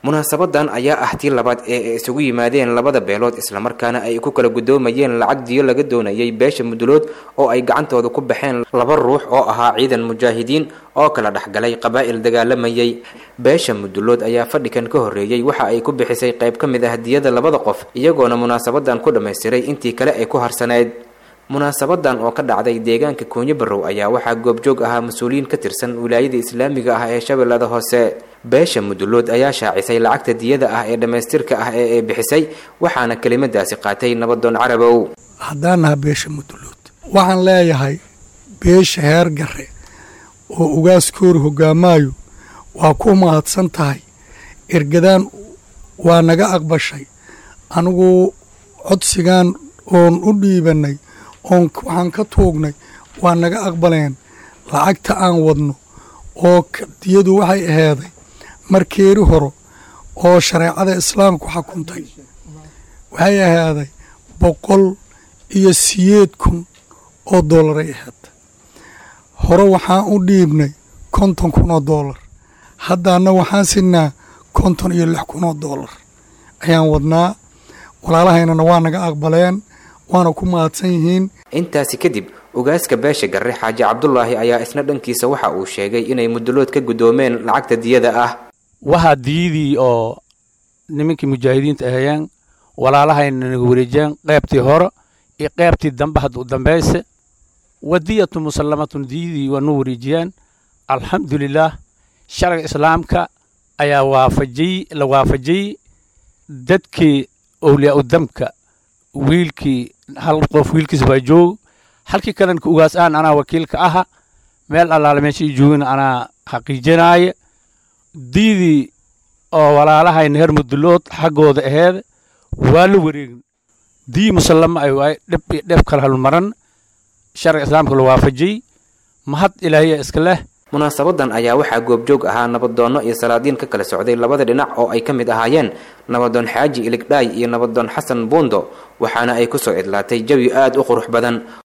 munaasabadan ayaa ah tii labaad ee ay isugu yimaadeen labada beelood islamarkaana ay ku kala gudoomayeen lacag diyo laga doonayay beesha mudulood oo ay gacantooda ku baxeen laba ruux oo ahaa ciidan mujaahidiin oo kala dhexgalay qabaa'il dagaalamayay beesha mudulood ayaa fadhikan ka horreeyey waxa ay ku bixisay qayb ka mid ah diyada labada qof iyagoona munaasabadan ku dhammaystiray intii kale ay ku harsaneyd munaasabadan oo ka dhacday deegaanka koonyo barrow ayaa waxaa goobjoog ahaa mas-uuliyiin ka tirsan wilaayada islaamiga ah ee shabeellada hoose beesha mudulood ayaa shaacisay lacagta diyada ah ee dhammaystirka ah ee ay bixisay waxaana kelimadaasi qaatay nabadoon carabow haddaan naha beesha mudulood waxaan leeyahay beesha heer gare oo ugaaskoori hoggaamaayo waa ku mahadsan tahay ergadaan waa naga aqbashay anigu codsigaan oon u dhiibannay oon waxaan ka tuugnay waa naga aqbaleen lacagta aan wadno oo diyadu waxay aheeday markeeri horo oo shareecada islaamku xukuntay waxay ahaaday boqol iyo siyeed kun oo dollaray ahayd hore waxaan u dhiibnay konton kun oo dollar haddaana waxaan sinaa konton iyo lix kun oo dollar ayaan wadnaa walaalahaynana waa naga aqbaleen waana ku mahadsan yihiin intaasi kadib ugaaska beesha garre xaaji cabdulaahi ayaa isna dhankiisa waxa uu sheegay inay mudulood ka guddoomeen lacagta diyada ah waxaa diyadii oo nimankii mujaahidiinta ahayeen walaalahayna naga wareejiyeen qaybtii hore iyo qaybtii dambe hadda u dambayse wadiyatu musallamatun diyadii waa nu wareejiyeen alxamdulilaah sharciga islaamka ayaa waafajiyey la waafajiyey dadkii owliyaa u damka wiilkii hal qof wiilkiisa waa joog halkii kalanka ugaas aan anaa wakiilka aha meel allaale meesha ii joogina anaa xaqiijinaaya diidii oo walaalahayna heer mudulood xaggooda aheed waa la wareegin dii musallama ay waay dhib iyo dhib kala halmaran sharciga islaamka la waafajiyey mahad ilaahiya iska leh munaasabadan ayaa waxaa goobjoog ahaa nabadoonno iyo salaadiin ka kala socday labada dhinac oo ay ka mid ahaayeen nabadoon xaaji iligdhaay iyo nabadoon xasan buundo waxaana ay ku soo idlaatay jawi aad u qurux badan